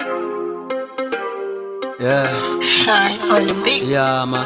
Yeah, Shine on the beat. yeah, man.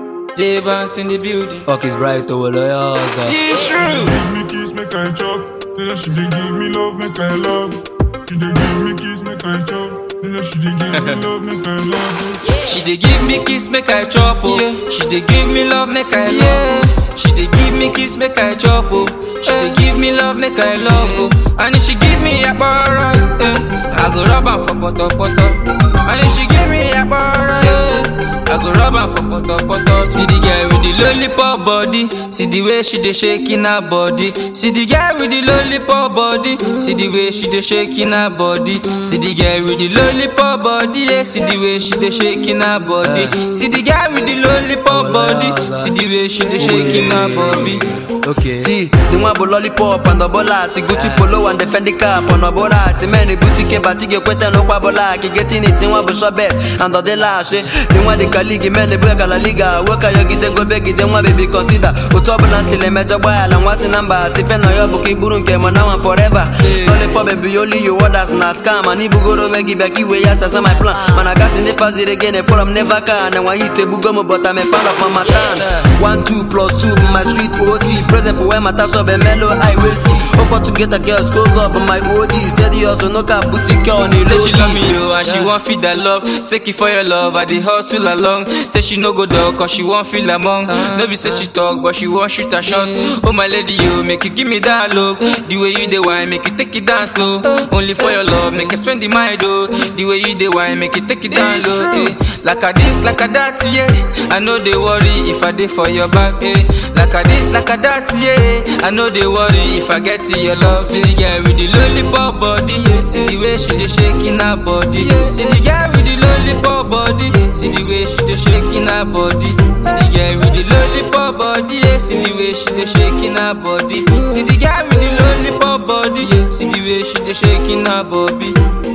Devans in the building. Fuck is bright over the yours. It's true. give me kiss, make I chop. Then she dey give me love, make I love. She dey give me kiss, make I chop. Then she dey give me love, make I love. She dey give me kiss, make I chop, oh. Yeah. She dey give me love, make I love. She dey give me kiss, make I chop, oh. She dey give me love, make I love, oh. And if she give me a bar, eh, I go rub am for poto poto. And if she give me a bar, eh, I go rub am for poto poto. See the girl with the lollipop body, see the way she dey shaking her body. See the girl with the lollipop body, see the way she dey shaking her body. See the girl with the lollipop body, yeah. See the way she dey shaking her body. See the girl with the lollipop body, see the way she dey shaking her body. Okay. See, the one bo lollipop and the bola Si Gucci polo and the Fendi cap on the bola Ti many boutique batige kwete no kwa bola Ki getting it in one bo shobet and the la she The one the kaligi mele brega la liga Weka yo gite go begi the one baby consider Utobula sile mejo boy ala nwasi namba Si fe no yo buki buru nke mo now and forever Lollipop baby only you others na scam And ibu goro vegi beki we yes that's my plan Man I gas in the fast it again from never can And when you te bugo mo but I'm a fan of my matan One two plus two my street OT Present for where my task up a mellow I will see Offer to get a girl scope up on my OD Steady also no cap boutique on the Say low she love me yo and she want feel that love. Say it for your love, I dey hustle along. Say she no go dog cause she want feel among. No be say she talk but she want shoot a shot. Oh my lady yo, make you give me that love. The way you dey wine, make you take it down slow. Only for your love, make you spend the mind oh. The way you dey wine, make you take it down low. Eh. Like a this, like a that, yeah. I know they worry if I dey for your back, eh. Like a this, like a that, yeah. I know they worry if I get to your love. See the girl with the lollipop body, yeah. See the way she dey shaking her body, yeah. See the girl with the lollipop body, yeah. See the way she dey shaking her body. See the girl with the lollipop body, yeah. See the way she dey shaking her body. See the girl with the lollipop body, yeah. See the way she dey shaking her body.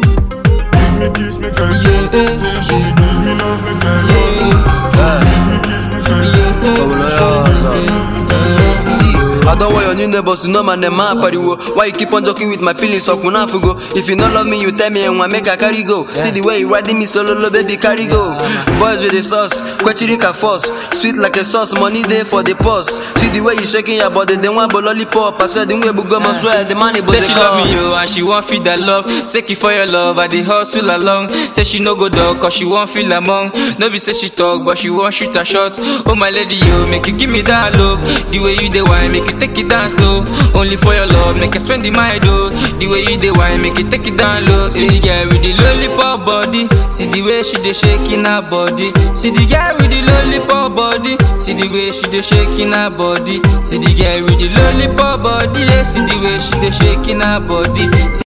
Give me kiss, make I chop. Then she dey give me love, make I love. Give me kiss, make I chop. Over the yours See, I don't want your new neighbors to know my name, man, pariwo. Why you keep on joking with my feelings, so kuna fugo. If you don't love me, you tell me and I make a carry go. See the way you riding me solo, lo, baby, carry go. Boys with the sauce, kwechirika force. Sweet like a sauce, money there for the pause. See the way you shaking your body, they want lollipop. I swear the way bugo, I swear the money, but Say she love me yo and she want feel that love. Say it for your love, I dey hustle along. Say she no go dog cause she want feel among. No be say she talk but she want shoot a shot. Oh my lady yo, make you give me that love. The way you dey wine, make you take it down slow. Only for your love, make you spend the mind oh. The way you dey wine, make you take it down low. See the girl with the lollipop body. See the way she dey shaking her body. See the girl with the lollipop body. See the way she dey shaking her body. See the girl with the lollipop body. Yeah, see the way she dey shaking her body.